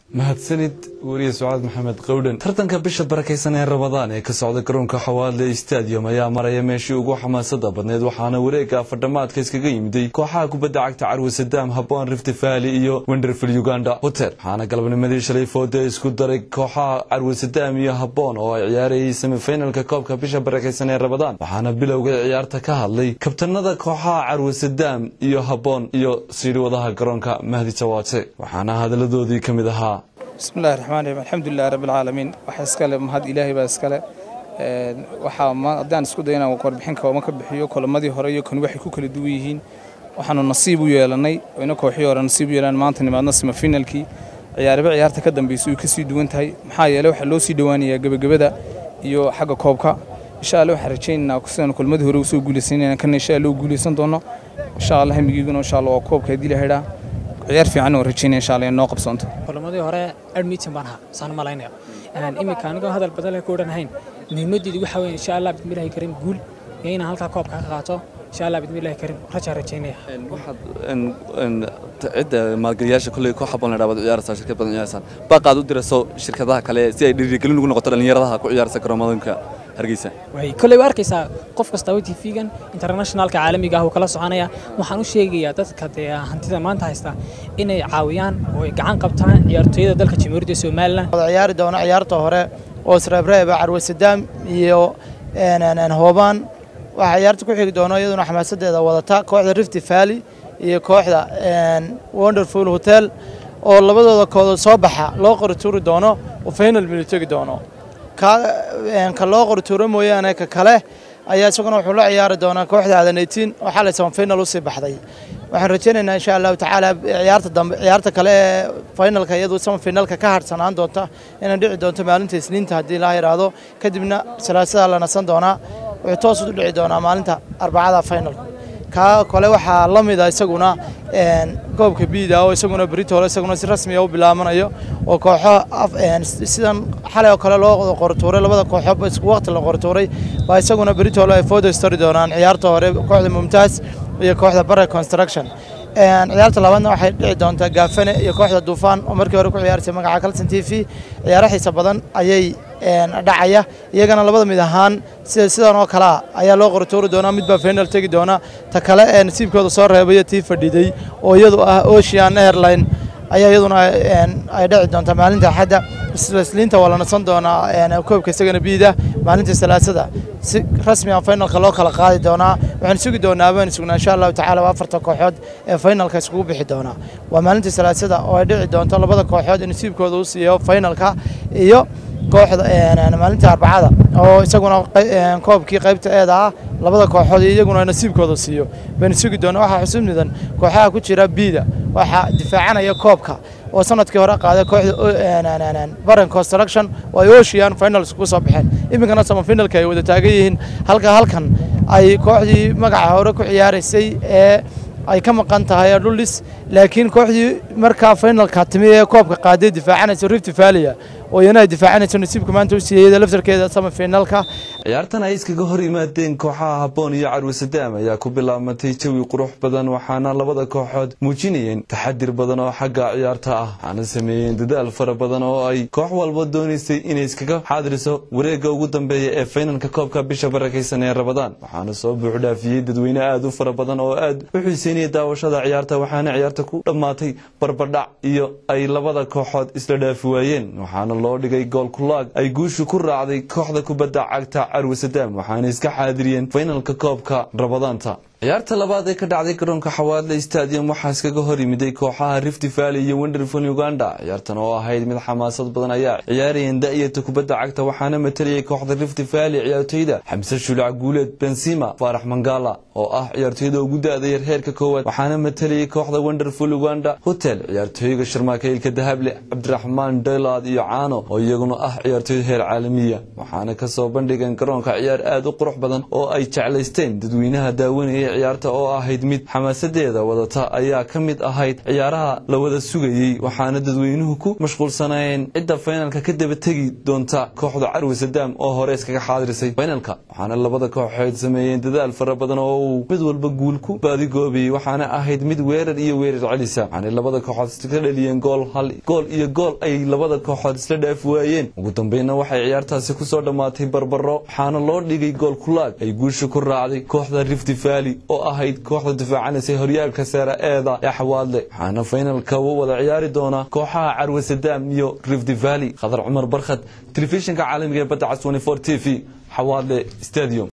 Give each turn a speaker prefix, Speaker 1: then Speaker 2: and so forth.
Speaker 1: mahadsanid weriye sucaad maxamed qowdhan tartanka bisha barakaysan ee rabadaan ee ka socda garoonka xawaadle stadium ayaa maraya meeshii ugu xamaasada badneyd waxaana wareega afardhamaadka iskaga yimiday kooxaha kubadda cagta carwe sadaam habboon rift valley iyo wenderfield uganda hotel waxaana galabnimadii shalay foode isku daray kooxaha carwe sadaam iyo habboon oo ay ciyaarayay semifinalka koobka bisha barakaysan ee rabadaan waxaana bilowga ciyaarta ka hadlay kabtanada kooxaha carwe sadaam iyo habboon iyo siidhiwadaha garoonka mahdi jawaate waxaana hadaladoodii ka mid ahaa
Speaker 2: bismillahi raxmaan raxiim alxamdulilahi rabbi alcaalamiin waxa iskale mahad ilaahay baa iskale waxaa haddaan isku day inaan warbixin kooma ka bixiyo kulamadii hore iyo kan waxay ku kala duwan yihiin waxaanu nasiib u yeelanay ina kooxii hore nasiib u yeelan maanta nimaadna semifinalkii ciyaariba ciyaarta ka dambeysay way kasii duwan tahay maxaa yeeley waxaa loo sii dhowaanayaa gebagabada iyo xagga koobka insha allah waxaan rajaynaynaa sidaan kulmadii hore usoo guulaysanayna kana insha allah u guulaysan doono insha allah hamigiiguna insha allah waa koobka haddii la xidhaa ciyaar fiican oo rajaynaya insha allah in noo qabsoonto
Speaker 3: kulamadii hore admitin baan ahaa saan malaynaya iminka anigoo hadal badan leh ku odhanahayn muhiimadeedu waxaa weeye insha allah bismillahi karim guul iyo inaan halkaa koobka ka qaato insha allah bismillahi karim rajaa rajaynaya
Speaker 1: waxaad cidda maalgeliyaasha kolley koox habboon la dhawaad ciyaaraysaa shirkad badan ciyaaraysaan baaqaad u dirayso shirkadaha kale si ay dhiirigelin ugu noqoto dhallinyaradaha ku ciyaaraysa garoomadooyinka hargeysa
Speaker 3: way kolley waa arkaysaa qof kastaba tv-gan internationalka caalamiga ah uu kala soconaya waxaan u sheegayaa dadka dee hantida maanta haysta inay caawiyaan oo ay gacan qabtaan ciyaartooyada dalka jamhuuriyadda somalilan
Speaker 4: ciyaari doona ciyaarta hore oo isreebreeba carwe sadaam iyo hoobaan waxaa ciyaarta ku xigi doona iyaduna xamaasadeeda wadata kooxda rift valley iyo kooxda wonderful hotel oo labadooda koodood soo baxa loo qori tuuri doono oo final milu tegi doono ka loo qori tuuro mooyaane ka kale ayaa isaguna wuxuu la ciyaari doonaa kooxda aadan eitiin oo xalay semifinal usii baxday waxaan rajaynaynaa insha allahu tacaala ciyaarta dambe ciyaarta kale ee finalka iyadu semifinalka ka harsanaan doonta inay dhici doonto maalinta isniinta haddii la yidhaahdo kadibna salaasada la nasan doonaa wuxuu toos u dhici doonaa maalinta arbacada finalka kaa kale waxaa la mida isaguna goobka biida oo isaguna britol isaguna si rasmiya u bilaabanayo oo kooxo sidan xalay oo kale loo qortuuray labada kooxoba isku waqti la qortuuray baa isaguna britol ay foodo istari doonaan ciyaarta hore kooxda mumtaaz iyo kooxda bare construction ciyaarta labaadna waxay dhici doontaa gaafane iyo kooxda duufaan oo markii hore ku ciyaarsay magaca calson t v ciyaaro xiisa badan ayay dhacaya iyagana labada mid ahaan sida sidan oo kalea ayaa loo qortuuri doonaa midbaa final tegi doona ta kale ee nasiibkooda soo reebaya tii fadhiday oo iyadu ah ocean airline ayaa iyaduna ay dhici doontaa maalinta axadda isliinta waa la nasan doonaa koobka isagana biida maalinta salaasada si rasmi ah finalka loo kala qaadi doonaa waxaan sugi doonaa baan sugnaa insha allahu tacaala waa afarta kooxood ee finalka iskugu bixi doonaa waa maalinta salaasada oo ay dhici doonto labada kooxood ee nasiibkooda u siiyo finalka iyo kooxda maalinta arbacada oo isaguna koobkii qaybta eeda ah labada kooxood iyaguna nasiibkooda siiyo baynu sugi doona waxaa xusub mudan kooxaha ku jira biida waxaa difaacanaya koobka oo sanadkii hore qaaday kooxda baran construction oo ay ocean finals ku soo baxeen iminkana semifinalka ay wada taagan yihiin halka halkan ay kooxdii magaca hore ku ciyaaraysay ee ay ka maqan tahay dhulis laakiin kooxdii markaa finalka timi ee koobka qaaday difaacanaysa rift valley oo iyana ay difaacanayso nasiibka maanta u siiyey laftarkeeda semifinalka
Speaker 1: ciyaartan ay iskaga hor yimaadeen kooxaha habboon iyo carwe sadaam ayaa ku bilaabmatay jawi qurux badan waxaana labada kooxood muujinayeen taxadir badan oo xagga ciyaarta ah waxaana sameeyeen dadaal fara badan oo ay koox walba doonaysay inay iskaga xaadiriso wareegga ugu dambeeya ee faynalka koobka bisha barakaysan ee rabadaan waxaana soo buuxdhaafiyey dadweyne aada u fara badan oo aad u xiiseynaya daawashada ciyaarta waxaana ciyaarta ku dhammaatay barbadhac iyo ay labada kooxood isla dhaafi waayeen waxaana loo dhigay gool kulaag ay guushu ku raacday kooxda kubadda cagta carwe sadaam waxaana iska xaadiriyeen faynalka koobka rabadaanta ciyaarta labaad ee ka dhacday garoonka xawaadle stadium waxaa iskaga hor yimiday kooxaha rift valley iyo wenderful uganda ciyaartan oo ahayd mid xamaasad badan ayaa ciyaarayeen da'yarta kubadda cagta waxaana matalayay kooxda rift valley ciyaartoyda xamse shulac guuleed benzima faarax mangala oo ah ciyaartoyda ugu da-dayar heerka koowaad waxaana matalayay kooxda wenderful uganda hotel ciyaartooyga sharmaakaylka dahable cabdiraxmaan daylaad iyo caano oo iyaguna ah ciyaartoy heer caalamiya waxaana kasoo bandhigeen garoonka ciyaar aada u qurux badan oo ay jeclaysteen dadweynaha daawanaya ciyaarta oo ahayd mid xamaasadeeda wadata ayaa ka mid ahayd ciyaaraha la wada sugayey waxaana dadweynuhu ku mashquulsanayeen cidda faynalka ka daba tegi doonta kooxda carwi sadaam oo hore iskaga xaadirisay faynalka waxaana labada kooxood sameeyeen dadaal fara badan oo uu mid walba guul ku baadigoobayey waxaana ahayd mid weerar iyo weerar celisa waxaanay labada kooxood ka dhaliyeen gool hal gool iyo gool ay labada kooxood isla dhaafi waayeen ugu dambeynna waxay ciyaartaasi kusoo dhammaatay barbaro waxaana loo dhigay gool kulaag ay guusha ku raacday kooxda rifti valley oo ahayd kooxda difaacanaysay horyaalka seera eeda ee xawaadle waxaana faynalka u wada ciyaari doonaa kooxaha carwe sadaam iyo rifti valley khadar cumar barkhad telefishinka caalamiga ee badda cas t v xawaadle stadium